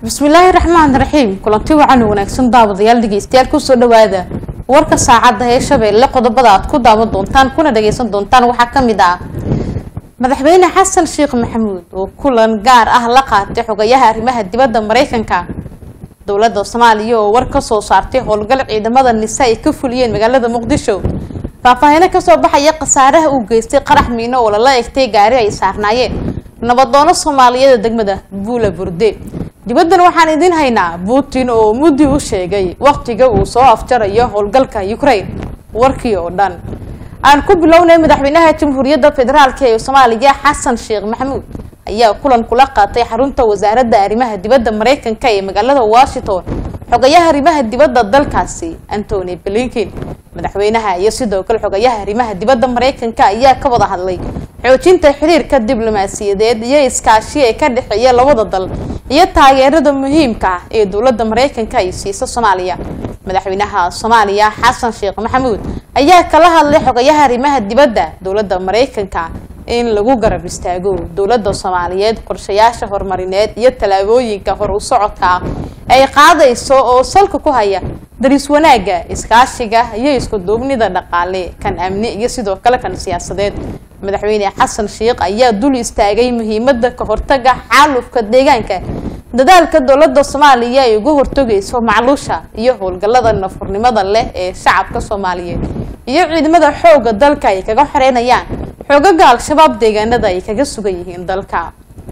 bismillaahi raxmaan raxiim kulanti wacan wanaagsan daawadayaal dhegeystayaal kusoo dhawaada warka saacadda ee shabeelle qodobada aad ku daawan doontaan kuna dhageysan doontaan waxaa kamid ah madaxweyne xasan sheekh maxamuud oo kulan gaar ah la qaatay xogayaha arrimaha dibadda mareykanka dowladda soomaaliya oo war kasoo saartay howlgal ciidamada nise ay ka fuliyeen magaalada muqdisho faahfaahino kasoo baxaya khasaaraha uu geystay qarax miino oo lala egtay gaari ay saarnaayeen nabadoono soomaaliyeeda degmada buula burde dibaddan waxaan idiin haynaa putin oo muddi u sheegay wakhtiga uu soo afjarayo howlgalka ukraine warkii oo dhan aan ku bilownay madaxweynaha jamhuuriyadda federaalk ee soomaaliya xasan sheekh maxamuud ayaa kulan kula qaatay xarunta wasaaradda arrimaha dibadda mareykanka ee magaalada washington xogayaha arrimaha dibadda dalkaasi antony blinkin madaxweynaha iyo sidoo kale xogayaha arrimaha dibadda mareykanka ayaa ka wada hadlay xoojinta xiriirka diblomaasiyadeed iyo iskaashi ee ka dhexeeya labada dal iyo taageerada muhiimka ah ee dowladda mareykanka ay siiso soomaaliya madaxweynaha soomaaliya xasan sheekh maxamuud ayaa kala hadlay xogayaha arrimaha dibadda dowladda mareykanka in lagu garab istaago dowladda soomaaliyeed qorshayaasha horumarineed iyo tallaabooyinka hor u socodka ah ay qaadayso oo salka ku haya daris wanaagga iskaashiga iyo isku duubnida dhaqaale kan amni iyo sidoo kale kan siyaasadeed madaxweyne xasan sheekh ayaa dul istaagay muhiimada ka hortaga xaalufka deegaanka dadaalka dowladda soomaaliya ay uga hortagayso macluusha iyo howlgallada nafurnimada leh ee shacabka soomaaliyeed iyo ciidamada xooga dalka ay kaga xoreynayaan xoogaga al-shabaab deegaanada ay kaga sugan yihiin dalka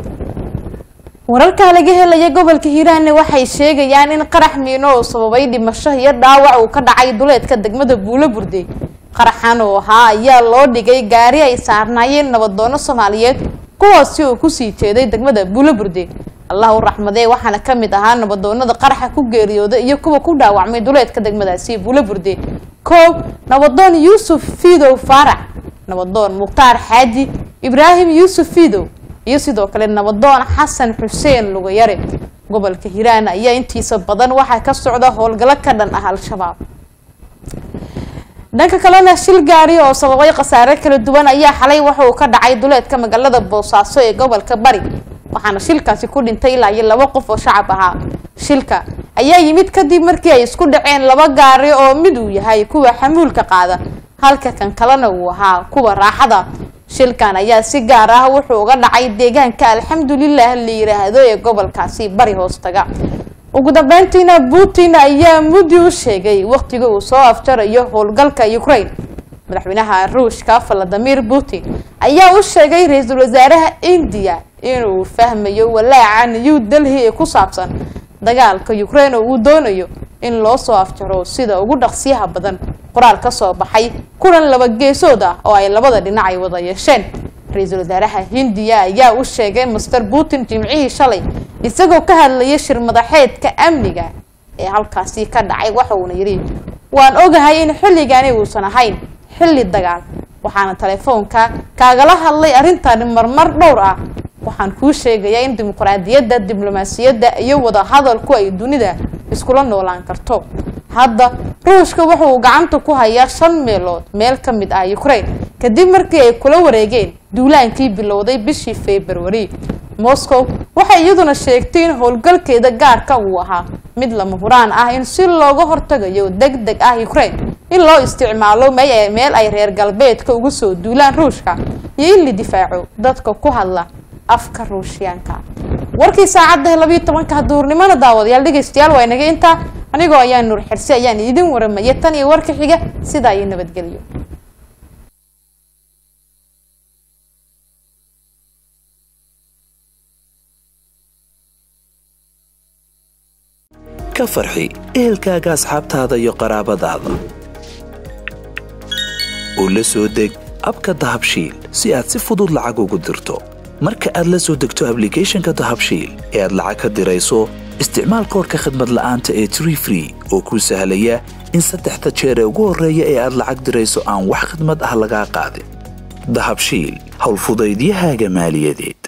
wararka laga helaya gobolka hiiraanne waxay sheegayaan in qarax miino oo sababay dhimasho iyo dhaawac uu ka dhacay duleedka degmada buulo burde qaraxan oo ahaa ayaa loo dhigay gaari ay saarnaayeen nabadoono soomaaliyeed kuwaasi oo kusii jeeday degmada buulo burde allah u raxmadee waxaana kamid ahaa nabadoonada qaraxa ku geeriyooda iyo kuwa ku dhaawacmay duleedka degmadaasi buulo burde koow nabadoon yuusuf fiidow faarac nabadoon mukhtaar xaaji ibraahim yuusuf fiidow iyo sidoo kale nabadoon xasan xuseen lugayare gobolka hiiraan ayaa intiisa badan waxaa ka socda howlgallo ka dhan ah al-shabaab dhanka kalena shil gaari oo sababay khasaare kala duwan ayaa xalay waxa uu ka dhacay duleedka magaalada boosaaso ee gobolka bari waxaana shilkaasi ku dhintay ilaa iyo laba qof oo shacab ahaa shilka ayaa yimid kadib markii ay isku dhaceen laba gaari oo mid uu yahay kuwa xamuulka qaada halka kan kalena uu ahaa kuwa raaxada shilkan ayaa si gaar ah wuxuu uga dhacay deegaanka alxamdulilah la yiraahdo ee gobolkaasi bari hoostaga ugu dambeyntiina putin ayaa muddi u sheegay wakhtiga uu soo afjarayo howlgalka ukraine madaxweynaha ruushka valadimir putin ayaa u sheegay ra-iisul wasaaraha indiya inuu fahmayo walaaca new delhi ee ku saabsan dagaalka ukraine oo uu doonayo in loo soo afjaro sida ugu dhaqsiyaha badan qoraal ka soo baxay kulan laba geesood ah oo ay labada dhinac ay wada yeesheen ra-iisul wasaaraha hindiya ayaa u sheegay master putin jimcihii shalay isagoo ka hadlayay shir madaxeedka amniga ee halkaasi ka dhacay waxa uuna yidhi waan ogahay in xilligani uusan ahayn xilli dagaal waxaana telefoonka kaagala hadlay arrintan marmar dhowr ah waxaan kuu sheegayaa in dimuqraadiyadda diblomaasiyadda iyo wada hadalku ay dunida iskula noolaan karto hadda ruushka waxa uu gacanta ku hayaa shan meelood meel ka mid ah ukraine kadib markii ay kula wareegeen duulaankii bilowday bishii february moscow waxay iyaduna sheegtay in howlgalkeeda gaarka uu ahaa mid lama huraan ah in si looga hortagayo deg deg ah ukraine in loo isticmaalo meel ay reer galbeedka ugu soo duulaan ruushka iyo in la difaaco dadka ku hadla afka ruushyaanka warkii saacadda labayo tobanka duurnimada daawadayaal dhegeystayaal waa inaga intaa anigoo ayaa nuur xirsi ayaan idin waramaya tan iyo warka xiga sidaa iyo nabadgelyo ka farxi ehelkaaga asxaabtaada iyo qaraabadaada oo la soo deg abka dahabshiil si aad si fudud lacag ugu dirto marka aad la soo degto ablicathonka dahabshiil ee aad lacag ka dirayso isticmaal koorka khadmad la'aanta ee tree free oo kuu sahlaya in saddexda jeer ee ugu horreeya ee aad lacag dirayso aan wax khadmad ah lagaa qaadin dahabshiil howlfudaydiyahaaga maaliyadeed